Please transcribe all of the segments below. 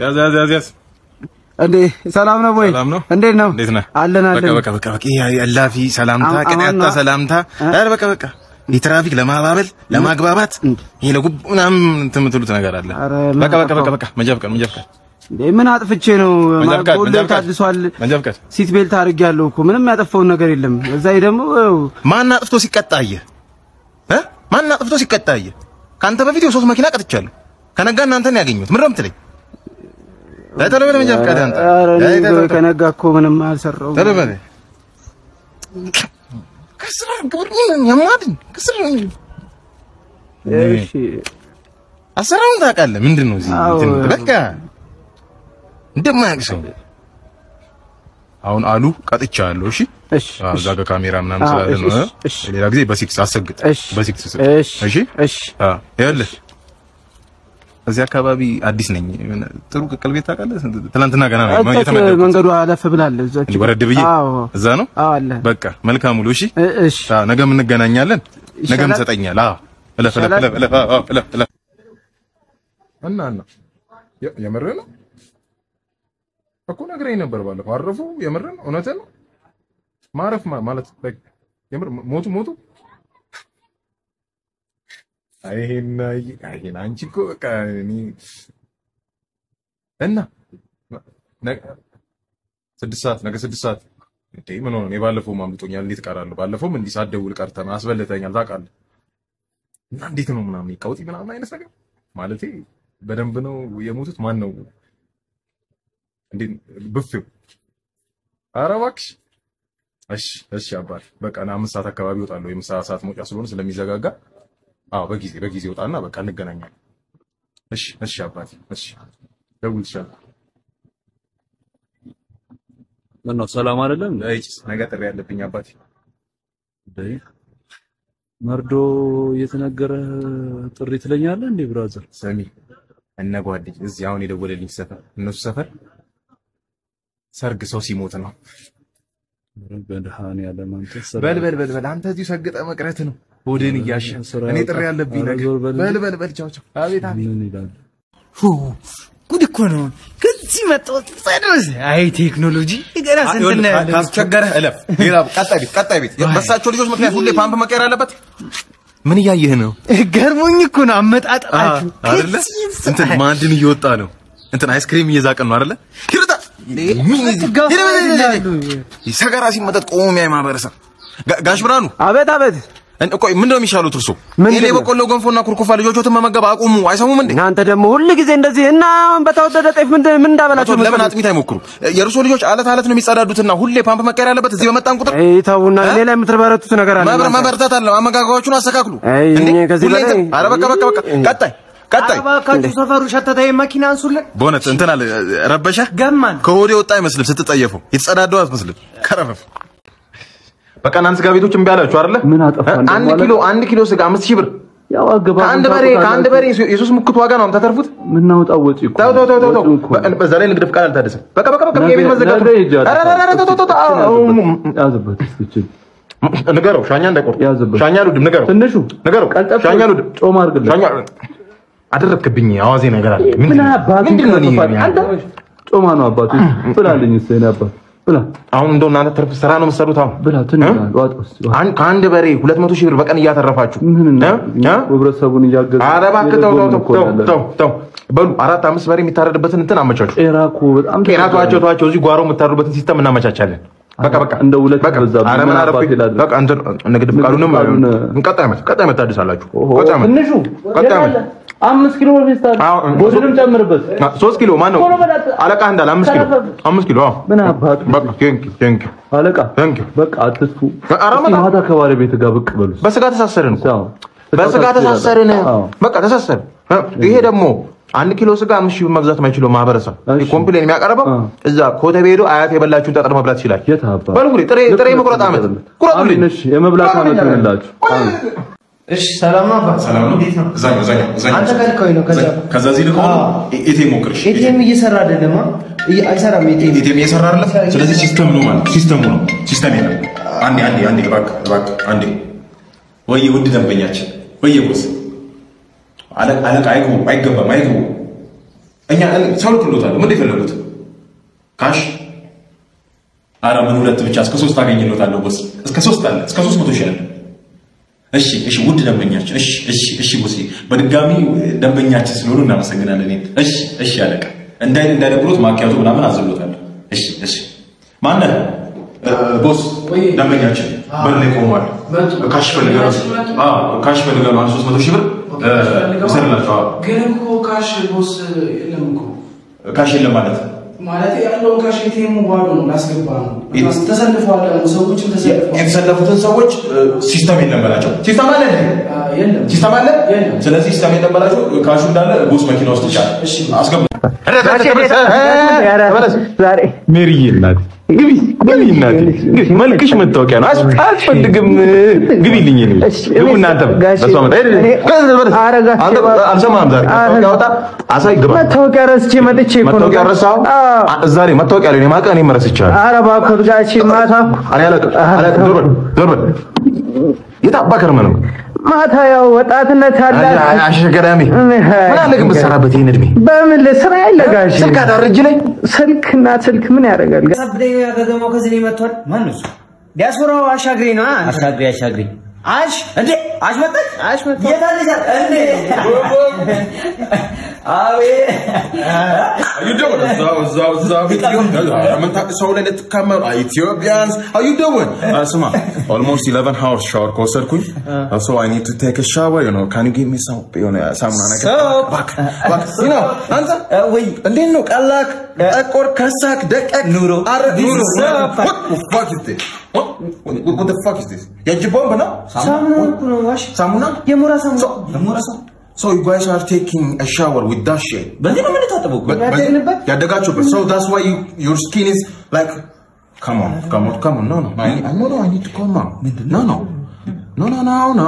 ያዝ ያዝ ያዝ ያዝ። እንዴ ሰላም ነው ወይ? ሰላም ነው? እንዴት ነው? እንዴት ነህ? አለን በቃ አለን። በቃ በቃ በቃ ይሄ እላፊ ሰላምታ አሁን- ቅንያታ አሁን- ሰላምታ ኧረ በቃ በቃ የትራፊክ ለማባበል ለማግባባት ይሄ ለጉብ ምናምን እንትን የምትሉት ነገር አለ። ኧረ በቃ በቃ በቃ በቃ መንጃ ፍቃድ መንጃ ፍቃድ እንዴ ምን አጥፍቼ ነው? መንጃ ፍቃድ ሁሌ መንጃ ፍቃድ ታድሷል። መንጃ ፍቃድ ሲት ቤልት አድርጌያለሁ እኮ ምንም ያጠፋውን ነገር የለም። እዛ ላይ ደግሞ ያው ማን አጥፍቶ ሲቀጣየ እ ማን አጥፍቶ ሲቀጣየ ከአንተ በፊት የሶስት መኪና ቀጥቻለሁ። ከነጋ እናንተን ያገኘሁት ምን ረምትለኝ ቶሎ በል መንጃ ፍቃድ አንተ ኧረ እኔ ቶሎ በል። ከነጋ እኮ ምንም አልሰራሁም። ቶሎ በል ከስራ ግብር የማድን ከስራ እሺ አሰራሩን ታውቃለህ። ምንድን ነው እዚህ አዎ። እንትን በቃ እንደማያውቅ ሰው አሁን አሉ ቀጥቻለሁ። እሺ እሺ አዎ፣ እዛ ጋር ካሜራ ምናምን አዎ፣ ስላለ ነው። እሺ፣ እ? እሺ። ሌላ ጊዜ በሲክስ አሰግጥ እሺ በሲክስ ስጥ። እሺ እሺ እሺ አዎ፣ ይኸውልህ እዚህ አካባቢ አዲስ ነኝ። የሆነ ጥሩ ቅቅል ቤት ታውቃለህ? ትናንትና ገና ነው እዛች የተመደብኩት። መንገዱ አለፍ ብላለች። እዛች እንዲህ ወረድ ብዬ አዎ እዛ ነው። አዎ አለ። በቃ መልካም ሙሉ። እሺ እ- እሺ አዎ፣ ነገም እንገናኛለን። ነገም ይሻላል? ትሰጠኛለህ። አዎ እለፍ እለፍ ይሻላል? እለፍ እለፍ አዎ፣ አዎ፣ እለፍ እለፍ እና እና የ- የምርህ ነው እኮ ነግረኝ ነበር ባለፈው። አረፉ? የምርህ ነው? እውነትህ ነው? ማረፍ ማ- ማለት like የምር ሞቱ ሞቱ? አይ ይሄን አይ- አይ ይሄን አንቺ እኮ በቃ እኔ እና ነገ ስድስት ሰዓት ነገ ስድስት ሰዓት እንዴ ምን ሆነ? እኔ ባለፈው አምልጦኛል። እንዴት እቀራለሁ? ባለፈውም እንዲህ ሳትደውል ቀርተህ ነው አስበልተኛል። ታውቃለህ። እና እንዴት ነው ምናምን ቀውጢ ምናምን አይነት ነገር ማለቴ በደንብ ነው የሞቱት። ማን ነው እንዴ ብፌው? ኧረ እባክሽ። እሺ እሺ አባቴ በቃ ና አምስት ሰዓት አካባቢ እወጣለሁ። የምሳ ሰዓት መውጫ ስለሆነ ስለሚዘጋጋ፣ አዎ በጊዜ በጊዜ እወጣና በቃ እንገናኛለን። እሺ እሺ አባቴ እሺ ደውልልሻለሁ። ምነው ሰላም አይደለም? እጭስ ነገ ጥሪ ያለብኝ አባቴ። እንዴ መርዶ እየተነገረ ጥሪ ትለኛለህ እንዴ ብራዘር? ሰሚ እነ ጓደኝ እዚህ አሁን የደወለልኝ ሰፈር እነሱ ሰፈር ሰርግ ሰው ሲሞት ነው። በድሃንያለም አንተ በል በል በል በል አንተ እዚሁ ሰግጠ መቅረት ነው ሆድን እያሸ ስራ እኔ ጥሪ ያለብኝ ኧረ ነገር ዞር በል በል በል በል ቻው ቻው። አቤት አቤት ምን ይላል? ጉድ እኮ ነው። ከዚህ መጣሁ ጸዶስ። አይ ቴክኖሎጂ ገና ስንት ነው ያለው? ካስቸገረህ እለፍ። ሌላ ቀጣይ ቤት ቀጣይ ቤት በሳቸው ልጆች ምክንያት ሁሌ ፓምፕ መቀየር አለበት። ምን እያየህ ነው? ገርሞኝ እኮ ነው አመጣጣችሁ። አይደለ እንትን ማዕድን እየወጣ ነው። እንትን አይስክሪም እየዛቅን ነው አይደለ? ሂሩታ ሰገራ ሲመጠጥ ቆሞ የሚያይ ማህበረሰብ ጋ- ጋሽ ብርሃኑ አቤት አቤት። እን- ቆይ ምንድን ነው የሚሻሉት እርሶ? ምንድን ኤሌ ነው? በቆሎ ገንፎና ኩርኩፋ ልጆቾትን መመገብ አቁሙ። አይሰሙም እንዴ? እናንተ ደግሞ ሁል ጊዜ እንደዚህ እና አሁን በተወደደ ጤፍ ምን ምን እንዳበላችሁ ለምን የምትፈልጉት? አጥሚት አይሞክሩ? የእርሶ ልጆች አለት አለት ነው የሚጸዳዱትና ሁሌ ፓምፕ መቀየር ያለበት እዚህ በመጣን ቁጥር አይ ተውና፣ ሌላ የምትበረቱት ነገር አለ። መብረ እናንተ። መበርታት አለ። አመጋገባችሁን አስተካክሉ። አይ እንዴ? እኔ ከዚህ ሁሌ በላይ- እንትን- ኧረ በቃ በቃ በቃ ቀጣይ ቀጣይ እባካችሁ ሰፈሩ ሸተተ፣ መኪና አንሱልን። በእውነት እንትን አለ ረበሸ ገማን ከሆዴ ወጣ አይመስልም። ስትጠየፈው የተጸዳደው አትመስልም። ከረፈፍ በቃ እናንተ ስጋ ቤቶች እምቢ አላችሁ አይደለ? ምን አጠፋን ደግሞ አንድ አለ? ኪሎ አንድ ኪሎ ስጋ አምስት ሺህ ብር ያው አገባ ከአንድ በሬ ከአንድ በሬ የሶስት ሙክት ዋጋ ነው የምታተርፉት። ምናወጣው ወጪ እኮ ተው ተው ተው ተው ተው። ወጪው እኮ በ- በዛ ላይ ንግድ ፍቃድ አልታደሰም። በቃ በቃ በቃ ነገ- የቤት መዘጋቱ ነገ ሂጅ ኧረ ኧረ ኧረ ተው ተው ተው ተው። አዎ፣ አዎ፣ ያዝበት እስኪ ንገረው ሻኛ እንዳይቆርጥ ያዝበት። ሻኛ ልውድም ንገረው ትንሹ ንገረው ቀልጠፍ ሻኛ ልውድም ጮማ አድርግለት ሻኛ አደረግክብኝ አዋዜ ነገር አለ ምን ምንድን ነው? አባቱ ምንድን ነው እኔ አንተ ጮማ ነው አባቱ ብላልኝ እስኪ የእኔ አባት ብላ አሁን እንደው እናንተ ትርፍ ስራ ነው የምትሰሩት አሁን ብላ ትንሽ እ? ዋጥ ውስጥ አን- ከአንድ በሬ ሁለት መቶ ሺህ ብር በቀን እያተረፋችሁ ምን እና እ? እ? ህብረተሰቡን እያገዙ ኧረ እባክህ ተው ተው ተው እኮ ተው ያለ ነው። ተው ተው በሉ አራት አምስት በሬ የሚታረድበትን እንትን አመቻቹ። ጤና እኮ በጣም ጤና ተዋቸው ተዋቸው። እዚህ ጓሮ የምታርዱበትን ሲስተም እናመቻቻለን። በቃ በቃ እንደ ሁለት በቃ በዛብኝ። ኧረ ምን ምን አረፍኩኝ። አባቴ ላድርግ? በቃ እንትን ንግድ ፍቃዱንም ፍቃዱን- ቀጣይ ዓመት ቀጣይ ዓመት ታድሳላችሁ። ኦሆ፣ ቀጣይ ዓመት ትንሹ ቀጣይ ዓመት አምስት ኪሎ ፌስታል አዎ፣ ቦድንም ጨምርበት አ፣ ሶስት ኪሎ ማን ነው ቶሎ በላት። አለቃ እንዳለ አምስት ኪሎ ተረፈ። አምስት ኪሎ አዎ። ምን አባቱ በቃ ቴንክ ቴንክ አለቃ ቴንክ በቃ አትስፉ ኧረ እስኪ በጣም- ማታ ከባለቤት ጋር ብቅ በሉ በስጋ ተሳሰርን እኮ አዎ። በስጋ ተሳሰርን። አዎ። በቃ ተሳሰርን። እ፣ ይሄ ደግሞ አንድ ኪሎ ስጋ አምስት ሺህ ብር መግዛት የማይችለው ማህበረሰብ እሺ። ኮምፕሌን የሚያቀርበው አ። እዛ ኮተቤ ሄዶ አያት የበላችሁን ጠጠር መብላት ይችላል። የት አባ በሉ እንግዲህ ጥሬ ጥሬ መቁረጥ ዓመት ቁረጡልኝ። አሜን፣ እሺ የመብላት ዓመት ይሁንላችሁ አሜን። እሺ ሰላም ነው አባ። ሰላም ነው። እንዴት ነው? እዛኛው እዛኛው እዛኛው አንተ ከልከውኝ ነው። ከዛ ከዛ እዚህ ልከው ነው ኤቲኤም ሞክርሽ። ኤቲኤም እየሰራ አይደለም። አ? እየ- አይሰራም ኤቲኤም። ኤቲኤም እየሰራ አይደለም። ስለዚህ ሲስተም ነው ማለት ሲስተሙ ነው ሲስተም የለም። አንዴ አንዴ አንዴ እባክህ እባክህ አንዴ ወየ ውድ ደንበኛችን ወየ ቦስ አለቃ አለቃ አይግቡ አይገባም አይግቡ እኛ ሰው ልክሎታል። ምን የፈለጉት ካሽ አረ ምን ሁለት ብቻ እስከ ሶስት አገኝሎታለሁ ቦስ። እስከ ሶስት አለ እስከ ሶስት መቶ ሺህ አለ። እሺ እሺ፣ ውድ ደንበኛችን፣ እሺ እሺ እሺ፣ ቦሴ በድጋሚ ደንበኛችን ስለሆኑ እናመሰግናለን። እኔን እሺ እሺ፣ አለቃ እንዳይ እንዳይደብሮት ማኪያቱ ምናምን አዝሎታለሁ። እሺ እሺ፣ ማነህ ቦስ? ደንበኛችን በር ላይ ቆሟል። ካሽ ፈልጋለሁ። አዎ ካሽ ፈልጋለሁ። አንድ ሶስት መቶ ሺህ ብር ይሰርላቸው። ግን እኮ ካሽ ቦስ የለም እኮ ካሽ የለም ማለት ማለት ያለውን ካሽ ኤቲኤሙ ባዶ ነው፣ ላስገባ ነው። ተሰልፈዋል ደግሞ ሰዎችም ተሰልፈዋል። የተሰለፉትን ሰዎች ሲስተም የለም በላቸው። ሲስተም አለ እንዴ? አ፣ የለም ሲስተም አለ። የለም። ስለዚህ ሲስተም የለም በላቸው። ካሹ እንዳለ ቦስ መኪና ውስጥ ይቻላል። እሺ። አስገቡ። ዛሬ ሜሪዬ እናት ግቢ ግቢ እናት ግቢ። መልክሽ መታወቂያ ነው። አስ- አያስፈልግም። ግቢልኝ እኔ ግቡ እናንተ ጋሼ፣ በሷ መጣ ሄድ እኔ- ኧረ ጋሼ፣ አንተ አልሰማህም ዛሬ መታወቂያ አውጣ አሳይ ግባ መታወቂያ ረስቼ መጥቼ እኮ ነው። መታወቂያ ረሳኸው አዎ። አ- እዛ ላይ መታወቂያ ላይ ማቀ እኔ መረስቻለሁ ኧረ እባክዎት ጋሼ ማታ እኔ አላውቅም አላውቅም ዞር በል ዞር በል የት አባ ከርመህ ነው ማታ ያው ወጣትነት አለ አሸገዳሚ ምን አለ ግን ብትሰራበት ይህን እድሜ በምን ስራ ያለ ጋሼ ስልክ አዳር እጅ ላይ ስልክና ስልክ ምን ያደርጋል? ጋ- ሰብደኛ ከተማው ከዚህ ነው መጥቷል። ማን ነው እሱ? ዲያስፖራው አሻግሬ ነው። አሻግሬ አሻግሬ አሽ እንዴ አሽ መጣች አሽ መጣች የታለች እንዴ አቤት How you doing? እዛው እዛው እዛው ቤት ሊሆን ምን ታውቅ ሰው ላይ ልትካመሩ ኢትዮጵያንስ how you doing? Uh, ስማ almost 11 hours shower ከወሰድኩኝ uh, so I need to take a shower you know can you give me some የሆነ ሳሙና ነገር Soap. እባክህ እባክህ you know አንተ ወይ እንዴት ነው ቀላክ ጠቆር ከሳክ ደቀቅ ኑሮ አረ ኑሮ Soap. what the fuck is this what what what the fuck is this የእጅ ቦምብ ነው ሳሙና እኮ ነው ዋሽ ሳሙና የሞራ ሳሙና የሞራ ሳሙና so you guys are taking a shower with that shit በዚህ ነው የምንታጠበው እኮ ያደግንበት ያደጋችሁበት so that's why you, your skin is like come on come on come on no no I, I no no I need to come on no no no no no no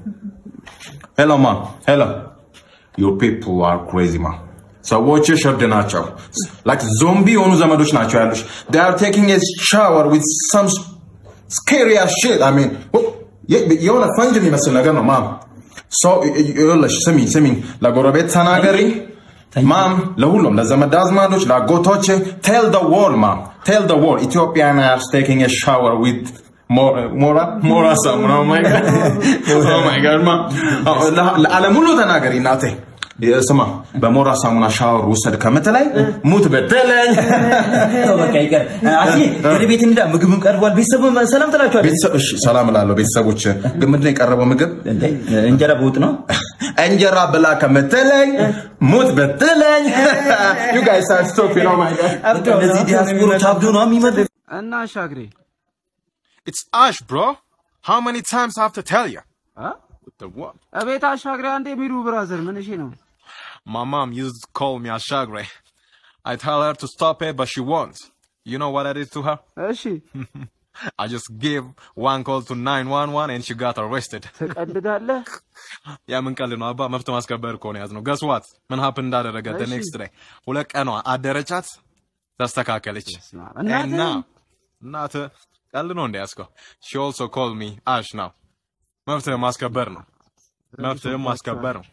hello ma hello your people are crazy ma ሰዎች ሽርድ ናቸው like ዞምቢ የሆኑ ዘመዶች ናቸው ያሉሽ they are taking a shower with some scary as shit I mean የ- የሆነ ፈንጅ የሚመስል ነገር ነው ማም ሰው ይኸውልሽ ስሚ ስሚ ለጎረቤት ተናገሪ ማም ለሁሉም ለዘመድ አዝማዶች ለአጎቶች ቴል ደ ወል ማም ቴል ደ ወል ኢትዮጵያን አር ቴኪንግ ኤ ሻወር ዊት ሞራ ሞራ ሳሙና ኦ ማይ ጋድ ኦ ማይ ጋድ ማ ለዓለም ሁሉ ተናገሪ እናቴ ስማ በሞራ ሳሙና ሻወር ውሰድ ከምትለኝ ሙት በደለኝ ተው በቃ ይቀር አሺ ወደ ቤት እንዳ ምግብም ቀርቧል ቤተሰብ ሰላም ትላችኋል ቤተሰብ እሺ ሰላም እላለሁ ቤተሰቦች ግን ምንድን ነው የቀረበው ምግብ እንዴ እንጀራ በወጥ ነው እንጀራ ብላ ከምትለኝ ሙት ብትለኝ you guys are stupid oh my god እነዚህ ዲያስፖሮች አብዶ ነው የሚመጡት እና አሻግሬ it's Ash bro how many times I have to tell you አ? What the what እቤት አሻግሬ አንዴ የሚሉ ብራዘር ምን እሺ ነው my mom used to call me Ashagre I tell her to stop it but she won't you know what I did to her እሺ I just gave one call to 911 and she got arrested ትቀልዳለህ ያ ምን ቀልድ ነው አባ መብት ማስከበር እኮ ነው ያዝነው ገስ ዋት ምን ሀፕን እንዳደረገ the እሺ። next day ሁለት ቀኗ አደረቻት ተስተካከለች እናትህ? እና እናት ቀልድ ነው እንደያዝከው she also called me ash now መብት ማስከበር ነው መብት ማስከበር ነው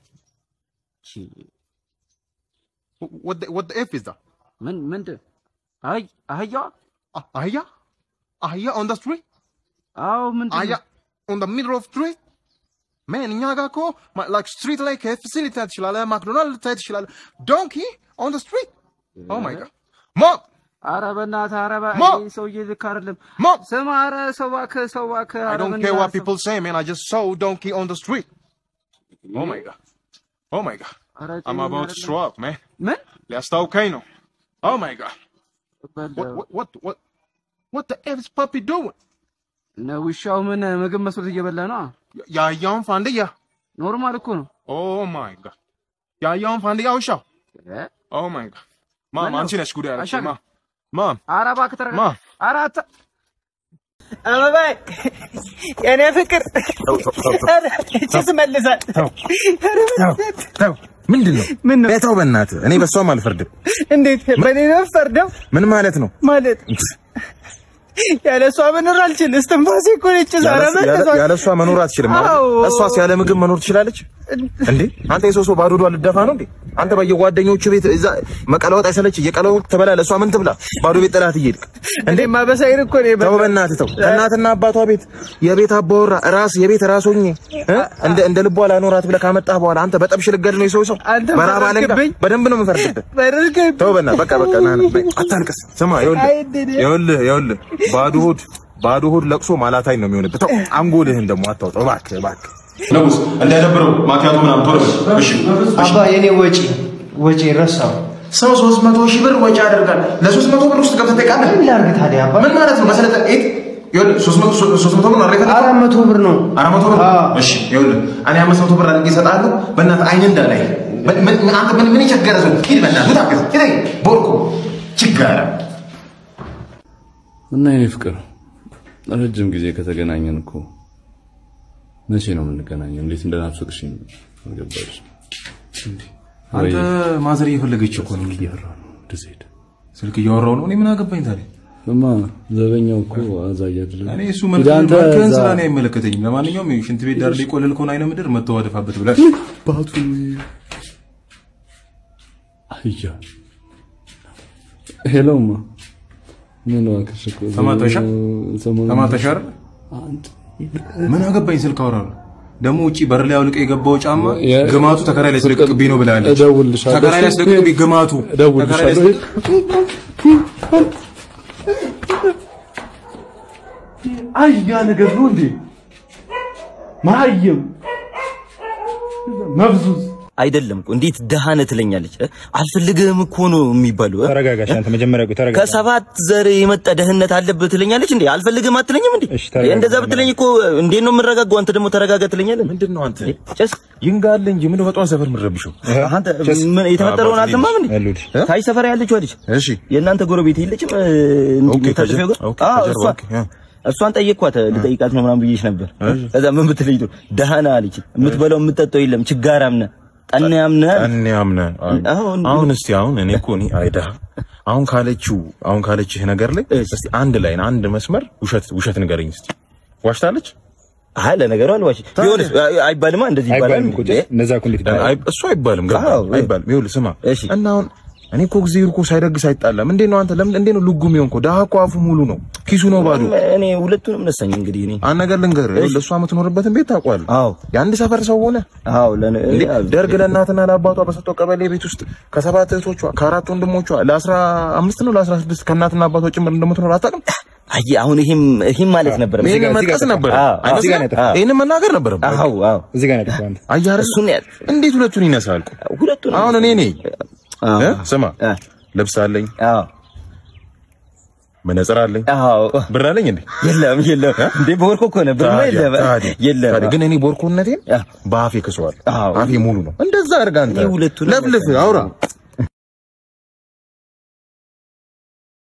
what the, what the f is that ምን ምንድን አይ አህያዋ Ah, አህያ አህያ on the street አዎ ምንድን አህያ on the middle of street man እኛ ጋር እኮ ማ- like street ላይ KFC ልታይ ትችላለህ ማክዶናልድ ልታይ ትችላለህ donkey on the street oh my god mom አረ በእናትህ አረ በ- ማ- ይሄ ሰውዬ ልክ አይደለም mom ስማ አረ ሰው እባክህ ሰው እባክህ I አረ don't ምን care what ያሰብ- people say, man. I just saw donkey on the street. Oh my god. Oh my god. አረ I'm ጤነኛ about to አይደለም። throw up, man. ምን ሊያስታውከኝ ነው። Oh my god. What በለው። what what what what the F is puppy doing? እነ ውሻው ምን ምግብ መስሎት እየበላ ነው ያያውን ፋንድያ። ኖርማል እኮ ነው Oh my god. ያያውን ፋንድያ ውሻው። እ? Oh my god. ማም ምነው? አንቺ ነሽ ጉዳይ ያለችው። አሻግር። ማም ማም አረ እባክህ ተረጋጋ ማ? አረ አታ አበባይ የኔ ፍቅር ጭስ መልሳል ተው ምንድን ነው? ምን ነው ተው በእናትህ እኔ በሷም አልፈርድም። እንዴት በኔ ነው ፈርደው ምን ማለት ነው? ማለት ያለ እሷ መኖር አልችል እስትንፋሴ እኮ ነች ዛሬ ያለ እሷ መኖር አትችልም ማለት አዎ። እሷስ ያለ ምግብ መኖር ትችላለች? እንዴ አንተ የሰው ሰው ባዶ ሆዷ ልደፋ ነው እንዴ? አንተ በየጓደኞቹ ቤት እዛ መቀለወጥ አይሰለች እየቀለወጥ ትበላለህ። እሷ ምን ትብላ? ባዶ ቤት ጥላት እየሄድክ እንዴ ማበሳይን እኮ ነው ተው በእናትህ ተው። እናትና አባቷ ቤት የቤት አባወራ ራስ የቤት ራስ ሆኜ እ? እንደ እንደ ልቧ ላኖራት ብለህ ካመጣህ በኋላ አንተ በጠብሽ ልገድ ነው የሰው ሰው አንተ በራብ አለንጋ ፈረድክብኝ። በደንብ ነው የምፈርድብህ። በደርገኝ ተው በእናትህ በቃ በቃ ና ና በይ፣ አታልቅስ። ስማ ይኸውልህ ይኸውልህ ይኸውልህ ባዶ ሆድ ባዶ ሆድ ለቅሶ ማላታይ ነው የሚሆንብህ። ተው አንጎልህን ደግሞ አታውጣው እባክህ እባክህ። ንጉስ እንዳይደብረው ማኪያቱ ምናምን ቶሎ በል እሺ። አባ የኔ ወጪ ወጪ ረሳው። ሰው ሶስት መቶ ሺህ ብር ወጪ ያደርጋል። ለሶስት መቶ ብር ውስጥ ገብተህ ትጠይቃለህ? ምን ላድርግ ታዲያ አባ? ምን ማለት ነው? መሰለህ ኤት ይኸውልህ ሶስት መቶ ሶስት መቶ ብር ነው አይደል የፈለግኸው? አራት መቶ ብር ነው። አራት መቶ ብር አዎ። እሺ ይኸውልህ እኔ አምስት መቶ ብር አድርጌ እሰጥሃለሁ። በእናትህ አይን እንዳላይ ምን- ምን- አንተ ምን ምን የቸገረ ሰው ሂድ በእናትህ ታገዝ ሂድ ቦርኮ ችጋራ እና የኔ ፍቅር ረጅም ጊዜ ከተገናኘን እኮ መቼ ነው የምንገናኘው? እንዴት እንደናፈቅሽኝ አልገባሽ። አንተ ማዘር እየፈለገች እኮ ነው። እያወራ ነው እንደዚህ ሄደ ስልክ እያወራሁ ነው። እኔ ምን አገባኝ ታዲያ? እማ ዘበኛው እኮ አዛ እያደረገ እኔ እሱ ሂድ አንተ መልክህን እዛ ስራ ነው አይመለከተኝም። ለማንኛውም ሽንት ቤት ዳር ላይ ቆለል ከሆነ አይነ ምድር መተው አደፋበት ብለህ ባቱ አያ ሄሎማ ምን ዋክሽ እኮ ተማታሻ? ሰሞኑን ተማታሽ አይደል? አንድ ምን አገባኝ ስልክ አወራለሁ። ደግሞ ውጪ በር ላይ አውልቀህ የገባው ጫማ የ- ግማቱ ተከራይ ላይ ስለቅቅብኝ ነው ብላለች። እደውልልሻለሁ። ተከራይ ላይ ስለቅቅብኝ ግማቱ ተከራይ ላይ እደውልልሻለሁ። አያ ነገር ነው እንዴ? መሀይም መብዙዝ አይደለም እኮ እንዴት ደሃ ነህ ትለኛለች። እ? አልፈልግህም እኮ ነው የሚባለው። እ? ተረጋጋሽ አንተ መጀመሪያ ቆይ ተረጋጋ። ከሰባት ዘር የመጣ ደህንነት አለብህ ትለኛለች እንዴ? አልፈልግህም አትለኝም እንዴ? እሺ፣ ተረጋጋ። እንደዛ ብትለኝ እኮ እንዴት ነው የምረጋጋው? አንተ ደግሞ ተረጋጋ ትለኛለህ። ምንድን ነው አንተ ጭስ ይንጋል እንጂ ምን በጧን ሰፈር ምረብሽው? አንተ ምን የተፈጠረውን አልሰማም እንዴ? ያሉልሽ ታይ ሰፈር ያለችው ልጅ እሺ የእናንተ ጎረቤት የለችም? እ፣ ኦኬ፣ እንዲህ ተጥፌው ጋር? ኦኬ፣ አዎ፣ ከጀርባ፣ እሷ- ኦኬ፣ አ። እሷን ጠየቅኳት። ልጠይቃት ነው ምናምን ብዬሽ ነበር። ከዛ ምን ብትለኝ ጥሩ ደሃ ነህ አለች። የምትበላው የምትጠጣው የለም ችጋራም ነህ ጠናያም ነህ አለች። እኔ አምነ አሁን አሁን እስቲ አሁን እኔ እኮ እኔ አይዳ አሁን ካለችው አሁን ካለችህ ነገር ላይ እስቲ አንድ ላይ አንድ መስመር ውሸት ውሸት ንገረኝ እስቲ ዋሽታለች? አይ ለነገሩ አልዋሽ ቢሆንስ አይ- አይባልማ እንደዚህ ይባላል አይባልም እኮ እንዴ? እንደዛ እኮ እንዴት ይባላል? አይ እሱ አይባልም ገባ አዎ፣ አይባልም። ይኸውልህ ስማ እሺ። እና አሁን እኔ እኮ ጊዜ እኮ ሳይደግስ አይጣላም። እንዴት ነው አንተ ለምን እንዴት ነው ልጉም ይሆንኮ? ደሃ እኮ አፉ ሙሉ ነው ኪሱ ነው ባዶ። እኔ ሁለቱንም ነሳኝ እንግዲህ እኔ አንድ ነገር ልንገርህ፣ ይኸውልህ እሷ የምትኖርበትን ቤት ታውቀዋለህ። አዎ የአንድ ሰፈር ሰው ሆነ አዎ ለነ እንዴ ደርግ ለእናትና ለአባቷ በሰጠው ቀበሌ ቤት ውስጥ ከሰባት እህቶቿ ከአራት ወንድሞቿ ለአስራ አምስት ነው ለአስራ ስድስት ከእናትና አባቷ ጭምር እንደምትኖር አታውቅም? አይ አሁን ይሄም ይሄም ማለት ነበር ይህን እዚህ ጋር መጥቀስ ጠፋ። ነበር አዎ፣ አዎ። እዚህ ጋር ነው የጠፋው። ይህን መናገር ነበር። አዎ አዎ እዚህ ጋር ነው ያጠፋው አንተ። አየህ አይደል? እሱን ያል እንዴት ሁለቱን ይነሳል? ሁለቱንም አሁን እኔ ነኝ አዎ እ? ስማ አ ልብስ አለኝ፣ አዎ መነጽር አለኝ፣ አዎ ብር አለኝ እንዴ? የለም የለም እንዴ በወርቆ እኮ ነበር ታዲያ፣ የለም ታዲያ፣ የለም ታዲያ ግን እኔ ቦርኮነቴን አ። በአፌ ክሰዋል። አዎ። አፌ ሙሉ ነው። እንደዛ አድርጋ አንተ እኔ ሁለቱንም ለፍልፍ አውራ